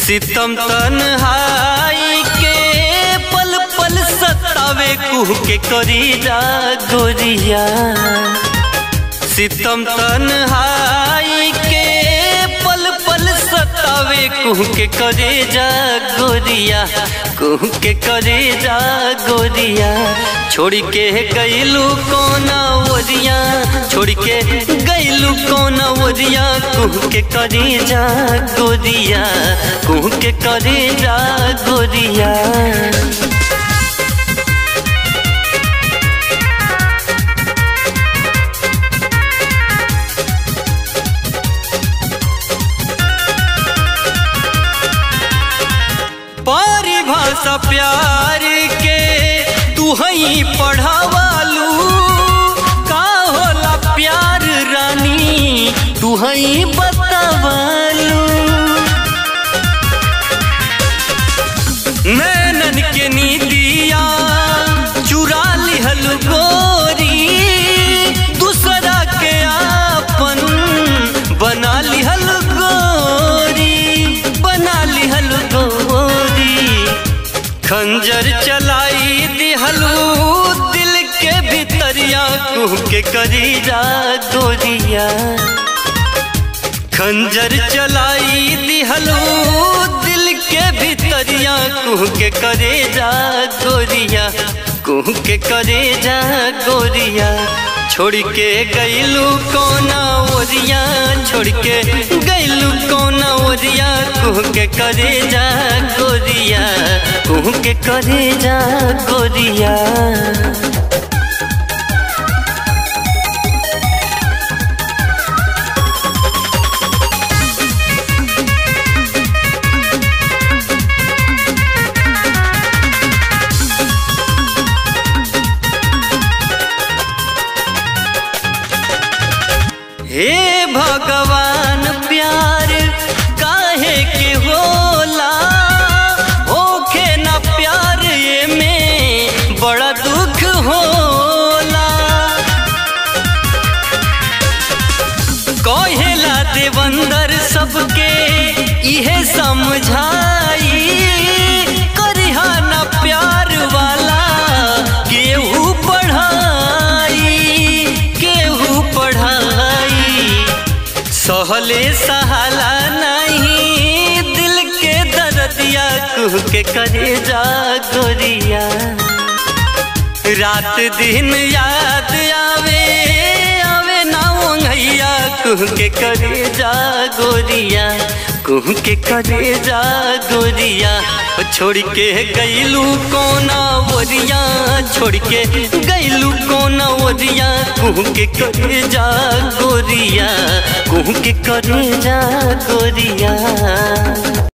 सितम तन्हाई के पल पल सतावे कुह के करी जा गोरिया सितम तन्हाई के पल पल सतावे कुह के करे जा गोरिया कुह के करे जा गोरिया छोड़ के गईलू कोना ओरिया छोड़ के गईलू कोना ओरिया कुह के करे जा गोरिया कुह के करे जा गोरिया परिभाषा प्यार के तू हई पढ़ावालू का होला प्यार रानी तू हई बतावालू नैनन के नीतिया चुरा लिहल गोरी दूसरा के आपन बना लिहल गोरी बना लिहल गोरी खंजर चलाई दिहलू दिल के भीतरिया कुह के करी जा गोरिया खंजर चलाई दिहलू दिल के भीतरिया कुह के करे जा गोरिया कुह के करे जा गोरिया छोड़ के गईलू कोना ओरिया छोड़ के गईलू कोना ओरिया कुह के करे जा गोरिया कुह के करे जा गोरिया हे भगवान प्यार काहे के होला होखे ना प्यार ये में बड़ा दुख होला कहेला देवंदर सबके इहे समझाई करिहा ना प्यार वाला केहू पढ़ाई केहू पढ़ाई सहले सहाला नहीं दिल के दर्दिया कुह के करे जा गोरिया रात दिन याद आवे आवे ना ओंघैया कुह के करे जा गोरिया कुह के करे जा गोरिया छोड़ के गईलू कोना ओरिया छोड़ के गईलू कोना ओरिया कुह के करे जा गोरिया कुह के करे जा गोरिया